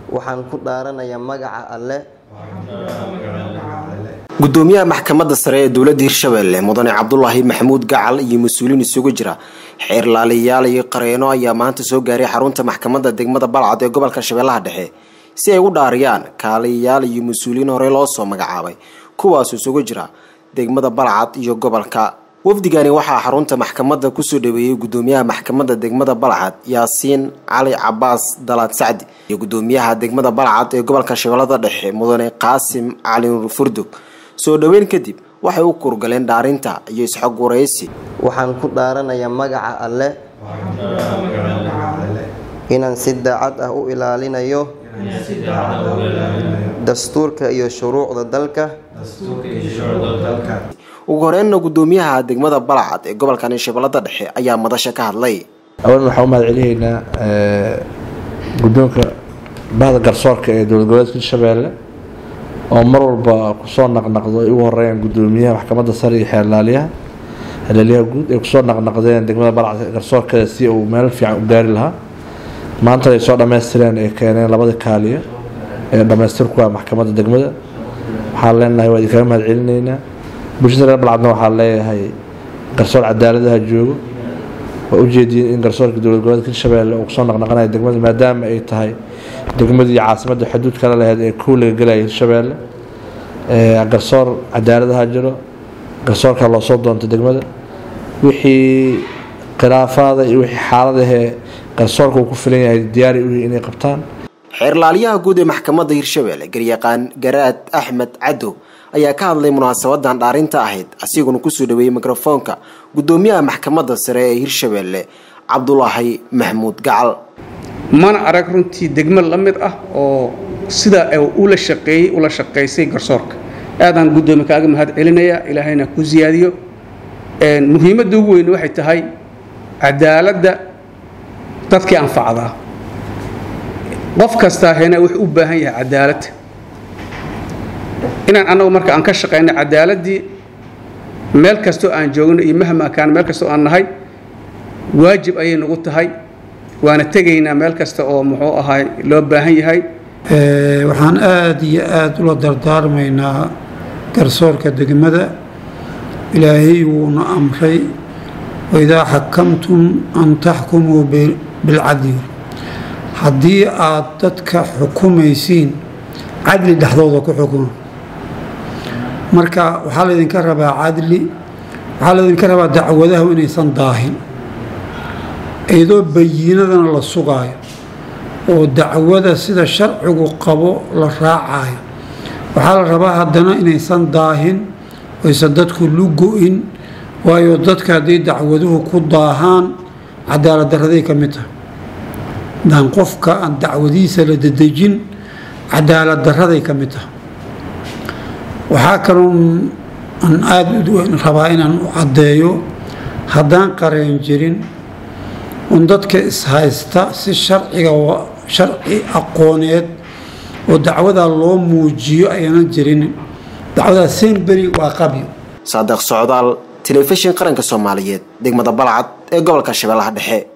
waxaan ku dhaaranayaa magaca alle gudoomiyaha maxkamadda sare ee dowladda hirshabelle mudane cabdulaahi maxamuud gacal iyo mas-uuliin isugu jira xeer laaliyaal iyo qareeno ayaa maanta soo gaaray xarunta maxkamadda degmada balcad ee gobolka shabeellaha dhexe si ay u dhaariyaan kaaliyayaal iyo mas-uuliyiin horey loo soo magacaabay kuwaas isugu jira degmada balcad iyo gobolka wafdigani waxaa xarunta maxkamadda kusoo dhaweeyey gudoomiyaha maxkamadda degmada balcad yaasiin cali cabaas dalaad sacdi iyo gudoomiyaha degmada balcad ee gobolka shabeellada dhexe mudane qaasim cali nuur furdug soo dhoweyn kadib waxay u kurgaleen dhaarinta iyo isxog waraysi waxaan ku dhaaranayaa magaca alle inaan si daacad ah u ilaalinayo dastuurka iyo shuruucda dalka ugu horeynna gudoomiyaha degmada balcad ee gobolkani shabeellada dhexe ayaa madasha ka hadlay awalan waxaan u mahad celinaynaa guddoonka bahda garsoorka ee dowlad goboleedka hirshabeelle oo mar walba kusoo naqnaqdo ay ugu horeeyaan gudoomiyaha maxkamadda sare iyo xeerlaaliyaha xeerlaaliyaha guud ay kusoo naqnaqdeen degmada balcad garsoorkeeda si uu meel fiican u gaari lahaa maanta ay soo dhammaystireen ay keeneen labada kaaliya ee dhammaystirku ah maxkamadda degmada waxaan leenahay waa idinkaga mahad celinaynaa bulshada reer balcadna waxaan leeyahay garsoor cadaaladaha joogo waa ujeediyeen in garsoorka dowlad goboleedka hirshabeelle uu kusoo naqnaqanayo degmada maadaama ay tahay degmadii caasimadda xuduud kala laheyd ee kow laga gelaya hirshabeelle garsoor cadaaladaha jiro garsoorka loo soo doonta degmada wixii khilaafaada iyo wixii xaaladahee garsoorka uu ku filan yahay diyaari u inay qabtaan xeerlaaliyaha guud ee maxkamadda hirshabelle garyaqaan garaad axmed cadow ayaa ka hadlay munaasabadan dhaarinta ahayd asiguna kusoo dhaweeyey mikrofoonka gudoomiyaha maxkamadda sare ee hirshabelle cabdulaahi maxmuud gacal mana arag runtii degmo la mid ah oo sidaa ula shaqeeyey ula shaqaysay garsoorka aadaan guddoomiye kaaga mahad celinayaa ilaahayna ku siyaadiyo muhiimadda ugu weyn waxay tahay cadaaladda dadkii anfacdaa qof kastaa hena wuxuu u baahan yahay cadaaladda inaan annagu marka aan ka shaqayno cadaaladdii meel kastoo aan joogno iyo mahma kaan meel kastoo aan nahay waajib ayay nagu tahay waana tegaynaa meel kasta oo muxuu ahay loo baahan yahay waxaan aada iyo aada ula dardaarmaynaa garsoorka degmada ilaahay wuuna amray waidaa xakamtum an taxkumuu bilcadli haddii aad dadka xukumaysiin cadli dhexdooda ku xukuma marka waxaa laydinka rabaa cadli waxaa laydinka rabaa dacwadahu inaysan daahin iyadoo bayiinadana la sugaayo oo dacwada sida sharcigu qabo la raacayo waxaa la rabaa haddana inaysan daahin oysan dadku lugo-in waayo dadka hadday dacwaduhu ku daahaan cadaalad daraday ka mid tahay daan qofka aan dacwadiisa la dedejin cadaalad daraday ka mid tahay waxaa kaloon aan aada rabaa inaan u caddeeyo haddaan qareen jirin un dadka ishaysta si sharciga sharci aqooneed oo dacwadaa loo muujiyo ayaanan jirin dacwadaa semberi waa qabyo saadiq socdaal telefishin qaranka soomaaliyeed degmada balcad ee gobolka shabeellaha dhexe